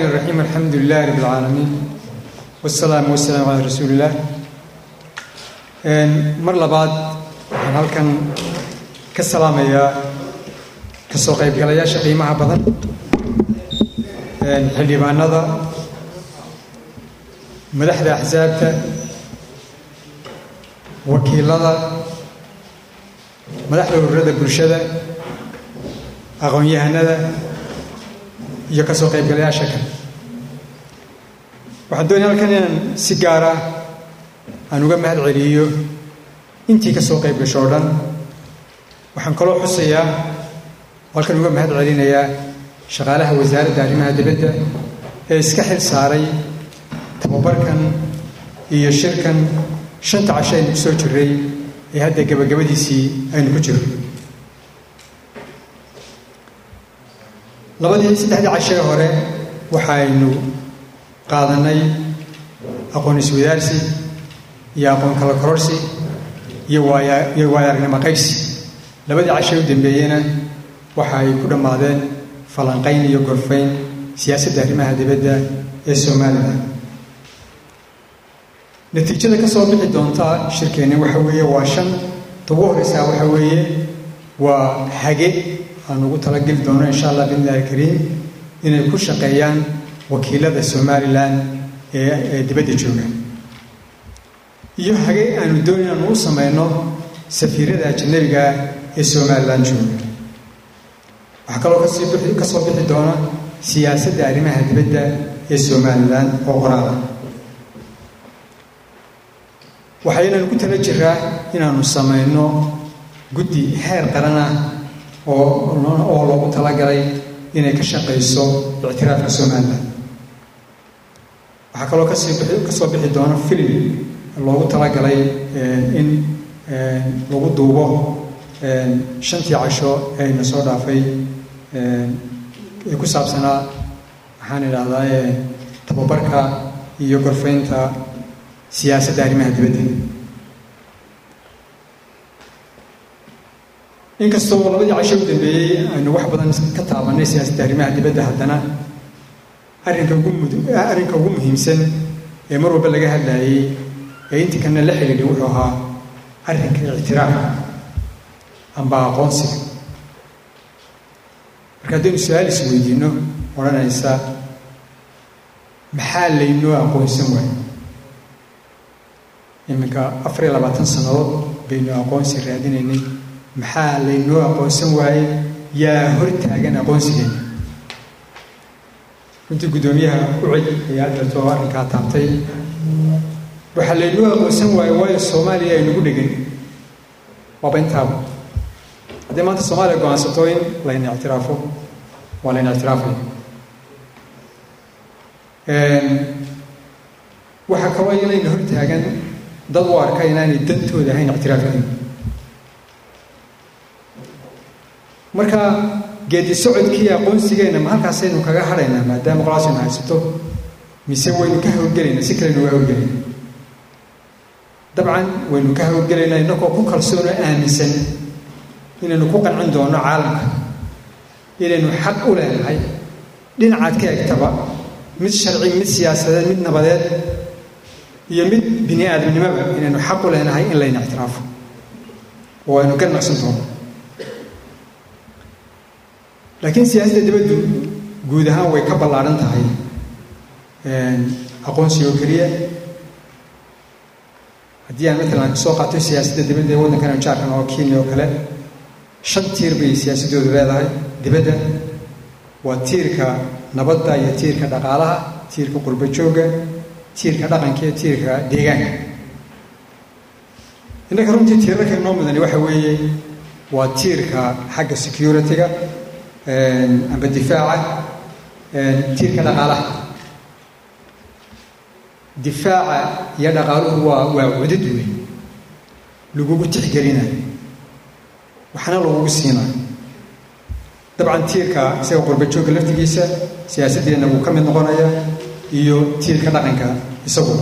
الرحيم الحمد لله رب العالمين والسلام والسلام على رسول الله mar labaad waxaan halkan ka salaamayaa kasoo qaybgalayaasha qiimaha badan xildhibaanada madaxda axsaabta wakiilada madaxda ururada bulshada aqoon-yahanada iyo kasoo qaybgalayaasha kale waxaan doonaya halkan inaan si gaara aan uga mahad celiyo intii ka soo qayb gasho o dhan waxaan kaloo xusayaa halkan uga mahad celinayaa shaqaalaha wasaaradda arrimaha dibadda ee iska xil saaray tababarkan iyo shirkan shanta casho aynu ku soo jiray ee hadda gabagabadiisii aynu ku jirro labadii saddexdii cashee hore waxaynu qaadanay aqoon iswadaarsi iyo aqoon kala kororsi iyo waaiyo waayaaragnimo qaybsi labadii cashee u dambeeyena waxa ay ku dhammaadeen falanqayn iyo gorfayn siyaasadda arrimaha dibadda ee somalilan natiijada ka soo bixi doontaa shirkeenni waxa weeye waa shan ugu horeysaa waxa weeye waa hage aan ugu talageli doono insha allah biillahi kariim inay ku shaqeeyaan wakiilada somalilan ee dibadda jooga iyo hage aanu doon inaanu u samayno safiirada ajanabiga ee somalilan jooga waxaa kaloo kasii ka soo bixi doona siyaasadda arrimaha dibadda ee somalilan oo qoraala waxaynaanu ku tala jiraa inaanu samayno guddi heer qaran ah oo oo loogu talagalay inay ka shaqayso ictiraafka somalilan waxaa kaloo kasii ka soo bixi doona filim loogu talagalay in lagu duubo shantii casho eayna soo dhaafay ee ku saabsanaa maxaan idhaahdaa tababarka iyo gorfaynta siyaasadda arrimaha dibadda inkastoo labadii casho u dambeeyey aynu wax badan ka taabanay siyaasadda arrimaha dibadda haddana arrinka ugu arrinka ugu muhiimsan ee mar walba laga hadlaayey ee intii kana la xidhiidhay wuxuu ahaa arrinka ictiraafka amba aqoonsiga marka haddaynu su-aal is weydiino odhanaysa maxaa laynoo aqoonsan waayo iminka afar iyo labaatan sannadood baynu aqoonsi raadinaynay maxaa laynoo aqoonsan waaye yaa hor taagan aqoonsigeena runtii guddoomiyaha ucid ayaa adeerto oo arrinkaa taabtay waxaa laynoo aqoonsan waaye waayo soomaaliya aynugu dhegan waaba intaaba haddii maanta soomaaliya go-aansato in layna ictiraafo waa layna ictiraafaya waxaa kaloo inayna hor taagan dad u arka inaanay dantooda ahayn ictiraafkeena marka geedi socodkii aqoonsigeenna ma halkaasaynu kaga hadhaynaa maadaama qolaasaynu haysato mise waynu ka hawlgelaynaa si kalenu uga hawlgelayna dabcan waynu ka hawlgelaynaa innagoo ku kalsoonoo aaminsan inaynu ku qancin doono caalamka inaynu xaq u leenahay dhinacaad ka egtaba mid sharci mid siyaasadeed mid nabadeed iyo mid bini aadamnimoba inaynu xaq u leenahay in layna ictiraafo oo aynu ka naqsan doono laakiin siyaasadda dibaddu guud ahaan way ka ballaadhan tahay aqoonsi oo keliya haddii aan matalan soo qaato siyaasadda dibadda ee waddankan jaarkan oo kenya oo kale shan tiir bay siyaasaddoodu leedahay dibadda waa tiirka nabadda iyo tiirka dhaqaalaha tiirka qurbo joogga tiirka dhaqanka iyo tiirka deegaanka innaka runtii tiirarka inoo mudani waxa weeye waa tiirka xagga security-ga amba difaaca tiirka dhaqaalaha difaaca iyo dhaqaaluhu waa waa cudud wey lagugu tixgelinayo waxna lagugu siinayo dabcan tiirka isaga qurbajoogga laftigiisa siyaasaddeena wuu ka mid noqonaya iyo tiirka dhaqanka isaguba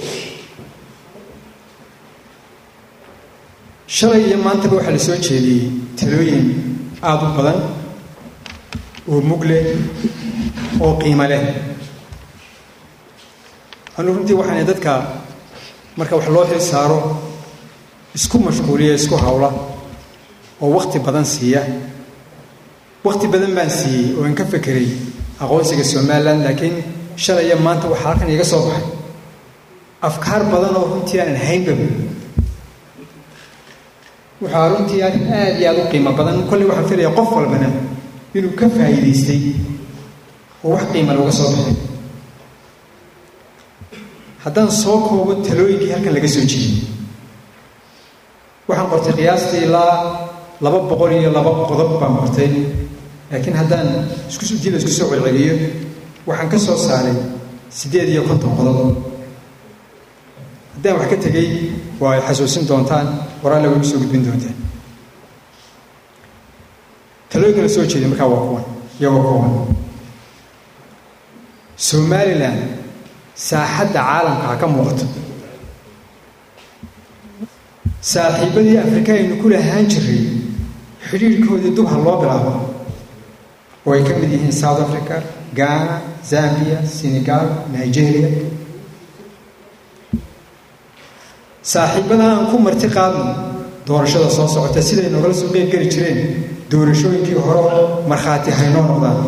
shalay iyo maantaba waxaa la soo jeediyey talooyin aada u badan oo mug leh oo qiimo leh anu runtii waxaana dadka marka wax loo xil saaro isku mashquuliya isku hawla oo wakti badan siiya wakti badan baan siiyey oo aan ka fekeray aqoonsiga somalilan laakiin shalaya maanta waxaa halkan iga soo baxay afkaar badan oo runtii aanan haynbaba waxaa runtii arrin aada iyo aada u qiimo badan kolley waxaan filaya qof walbana inuu ka faa'iidaystay oo wax qiima looga soo baxay haddaan soo koobo talooyinkii halkan laga soo jeediyey waxaan qortay qiyaastii ilaa laba boqol iyo laba qodob baan qortay laakiin haddaan iskusdila isku soo celceliyo waxaan ka soo saaray siddeed iyo konton qodob haddaan wax ka tegey waa ay xasuusin doontaan waraalla way soo gudbin doontaan talooyinka la soo jeeday markaa waa kuwan iyagoo kuwan somalilan saaxadda caalamka ha ka muuqato saaxiibadii afrika aynu ku lahaan jiray xidhiirhkoodii dub ha loo bilaabo oo ay ka mid yihiin south africa ghana zambia senegal nigeria saaxiibada aan ku marti qaadno doorashada soo socota siday nogala soo qeyb geli jireen doorashooyinkii hore markhaati haynoo noqdaan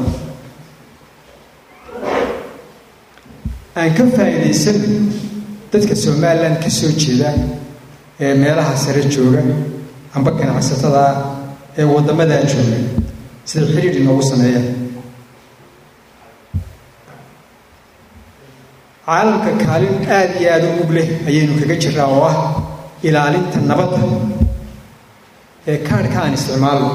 aan ka faa'iidaysano dadka somalilan ka soo jeeda ee meelaha sare jooga amba ganacsatada ee waddamadaa jooga siday xidhiir inoogu sameeyaan caalamka kaalin aada iyo aada u mug leh ayaynu kaga jiraa oo ah ilaalinta nabadda ee kaadhka aan isticmaalno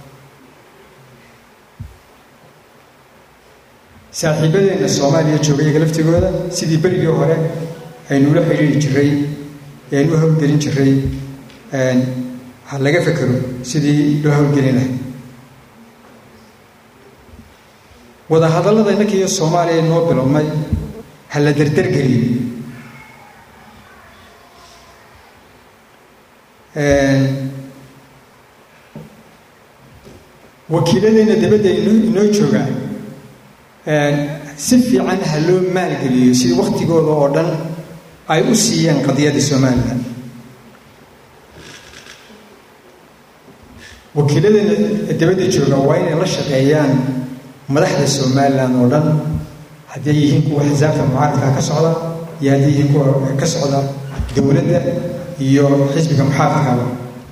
saaxiibadeenna soomaaliya jooga iyaga laftigooda sidii berigii hore aynula xidhiiri jiray eanu hawlgelin jiray ha laga fekero sidii loo hawlgelin lahay wadahadallada innanka iyo soomaaliya noo bilowmay ha la derdergeliyo wakiiladeenna dabadda inoo jooga si fiican ha loo maalgeliyo sidii waktigooda oo dhan ay u siiyeen qadiyadda somalilan wakiiladeena dabadda jooga waa inay la shaqeeyaan madaxda somalilan oo dhan hadday yihiin kuwa xisaabta mucaaradka ka socda iyo hadday yihiin kuwa ka socda dowladda iyo xisbiga muxaafidkaba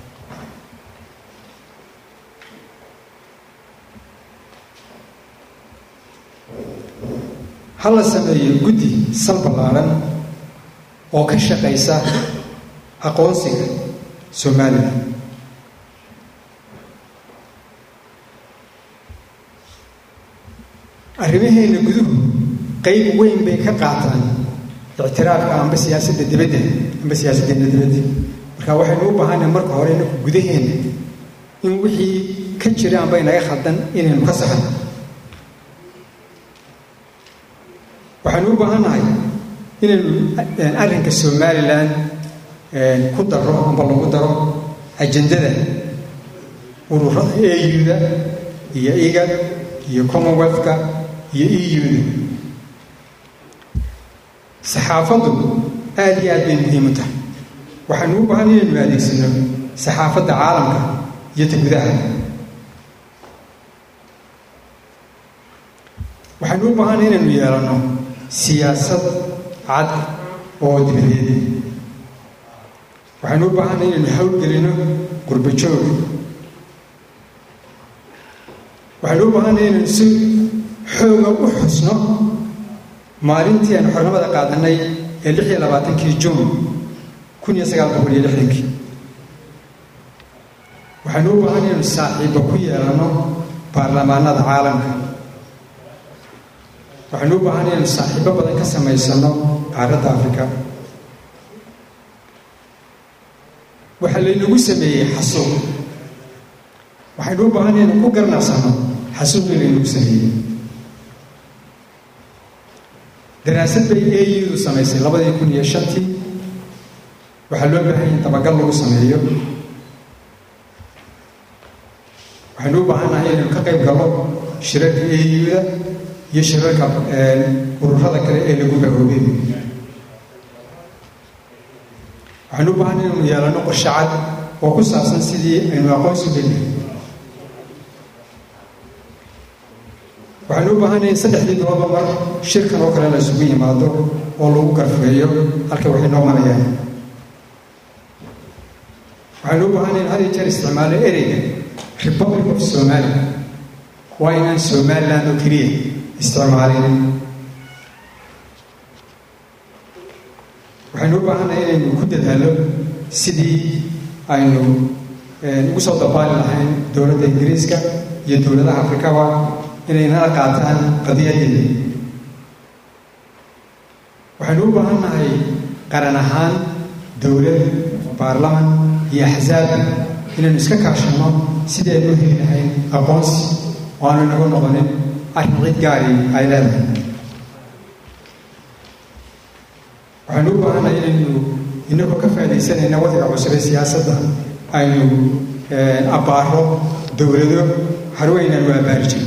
ha la sameeyo guddi sal ballaaran oo ka shaqaysa aqoonsiga somalilan arrimaheena guduhu qayb weyn bay ka qaataan ictiraafka amba siyaasadda dibadda amba siyaasaddeena dibadda marka waxaynu u baahannahay marka hore inaku gudaheena in wixii ka jira amba inaga khaldan inaynu ka saxno waxaynu u baahannahay inaynu arrinka somalilan ku daro amba lagu daro ajendada ururada euda iyo igad iyo commonwealthka iyo euda saxaafaddu aada iyo aad bay muhiim u tahay waxaynu u baahan inaynu adeegsano saxaafadda caalamka iyo ta gudaha waxaynu u baahan inaynu yeelanno siyaasad cad oo dibadeed waxaynu u baahanna inaynu hawlgelino qurbo joog waxaynu u baahanna inaynu si xooga u xusno maalintii aynu xornimada qaadanay ee lix iyo labaatankii juun kun iyo sagaal boqol iyo lixdankii waxaynu u baahan inaynu saaxiibba ku yeelanno baarlamaanada caalamka waxaynu u baahan inaynu saaxiibo badan ka samaysano qaaradda afrika waxaa laynagu sameeyey xasuuq waxaynu u baahan inaynu ku garnaqsano xasuuqii laynagu sameeyey daraasad bay audu samaysay labadii kun iyo shantii waxaa loo baahan in dabagal lagu sameeyo waxaynu u baahannahay inaynu ka qayb gallo shirarka auda iyo shirarka ururada kale ee lagu gahoobay waxaynu u baahanay inaynu yeelano qorshe cad oo ku saabsan sidii aynu aqoonsi gelin waxaynu u baahanay in saddexdii biloodba mar shirkan oo kale la isugu yimaado oo lagu garfeeyo halka waxay noo marayaan waxaynu u baahanay in had iyo jeer isticmaalo ereyga republic of somalia waa inaan somaliland oo keliya isticmaalin waxaynu u baahanay inaynu ku dadaalo sidii aynu ugu soo dabaali lahayn dowladda ingiriiska iyo dowladaha afrikaba inay nala qaataan qadiyadeeda waxaynu u baahan nahay qaran ahaan dowlad baarlaman iyo axsaab inaynu iska kaashanno sidii aynu u heli lahayn aqoonsi oo aanu inagu noqonin arrin cid gaari ay leedahay waxaynu u baahannahay inaynu inagoo ka faaidaysanayna wadciga cusub ee siyaasadda aynu abbaaro dowlado harweyn aanu abbaari jirin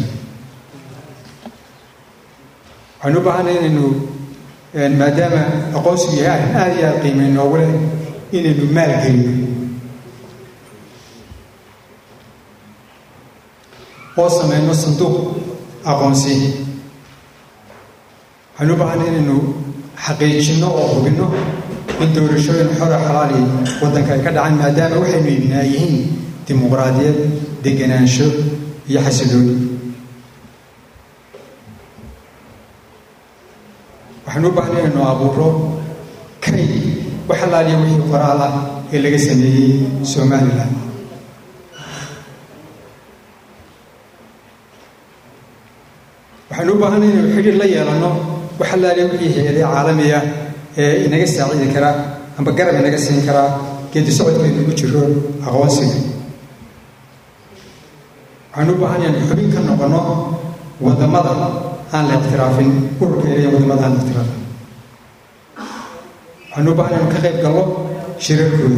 waxaynu u baahannahay inaynu maadaama aqoonsigu yahay arrin aada iyo aada qiimay noogu leh inaynu maalgelino oo sameyno sanduuq aqoonsi waxaynu u baahannahay inaynu xaqiijinno oo hubinno in doorashooyin xora xalaali waddanka ay ka dhacaan maadaama waxaynu ibnaa yihiin dimuqraadiyad deganaansho iyo xasilooni waxaynu u baahnay inaynu abuuro kay wax alaaliya wixii qoraal ah ee laga sameeyey somalilan waxaynu u baahanay inaynu xidhiir la yeelanno wax alaaliya wixii hay-adee caalamiya ee inaga saacidi karaa amba garab inaga siin karaa geedi socodkaynu ku jiro aqoonsiga waxaynu u baahan inaynu xubin ka noqonno waddamada aan la ikhtilaafin ururkeeda wadamada aan la ikhtilaafin waxaynu u baahan inaynu ka qayb gallo shirarkooda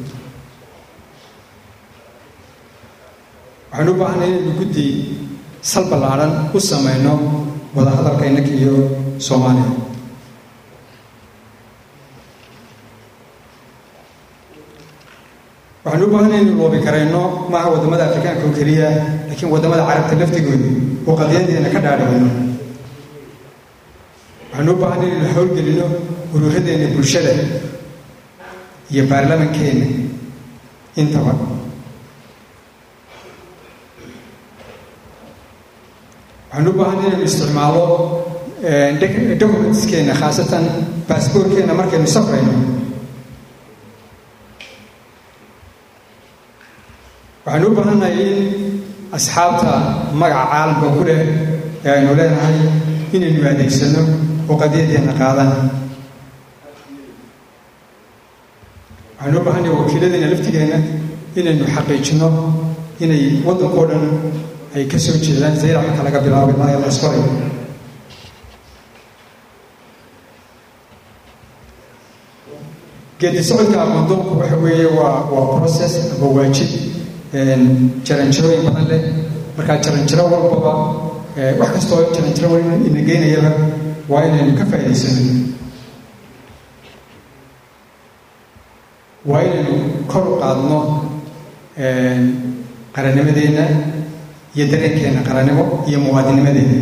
waxaynu u baahanay inaynu guddi sal ballaadhan u samayno wadahadalka innaka iyo soomaaliya waxaynu u baahanay inaynu loobi karayno maaha waddamada afrikaanka oo keliya laakiin waddamada carabta laftigooda oo qadiyadeena ka dhaadhicino waxaynu u baahanay inaynu howlgelino uruuradeena bulshada iyo baarlamankeena intaba waxaynu u baahanay inaynu isticmaalo documentskeena khaasatan baasboorkeena markaynu safrayno waxaynu u baahannahay in asxaabta magaca caalamka ku leh ee aynu leenahay inaynu adeegsano oo qadiyadeena qaadaan waxaynu u baahannahay wakiiladeena laftigeena inaynu xaqiijino inay waddankao dhan ay ka soo jeedaan zayrac marka laga bilaabo ilaa la isqoray geedi socodka aqoondoonku waxa weeye waa waa process aba waajib jaranjarooyin badan leh markaa jaranjaro walbaba wax kastoo jaranjaro ina geynayaba waa inaynu ka faa'idaysano waa inaynu kor u qaadno qarannimadeenna iyo dareenkeena qarannimo iyo muwaadinimadeena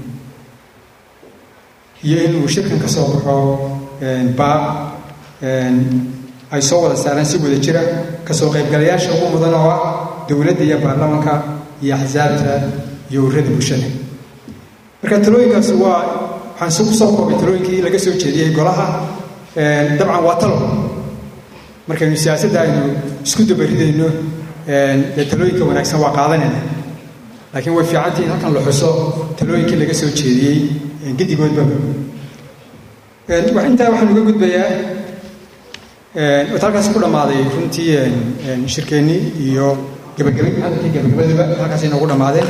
iyo inuu shirkan ka soo baxo baab ay soo wada saaraan si wada jira kasoo qaybgalayaasha ugu mudan oo ah dowladda iyo baarlamanka iyo axsaabta iyo ururada bulshada marka talooyinkaasi waa waxaan su kusoo koobay talooyinkii laga soo jeediyey golaha dabcan waa talo markaynu siyaasadda aynu isku dabaridayno dee talooyinka wanaagsan waa qaadanayna laakiin way fiicantii in halkan la xuso talooyinkii laga soo jeediyey gedigoodbaba intaa waxaan uga gudbayaa halkaas ku dhammaaday runtii shirkeennii iyo gabagaba hadalkii gabagabadaba halkaas inoogu dhammaadeen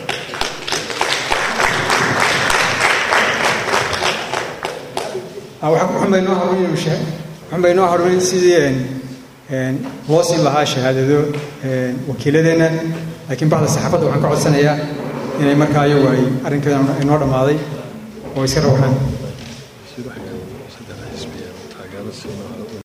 waxaan baynoo harunin waxaan baynoo harunin sidii loo siin lahaa shahaadado wakiiladeenna laakiin bacda saxaafadda waxaan ka codsanayaa inay markaa iyagu ay arrinkeeda inoo dhammaaday oo iska rawxaan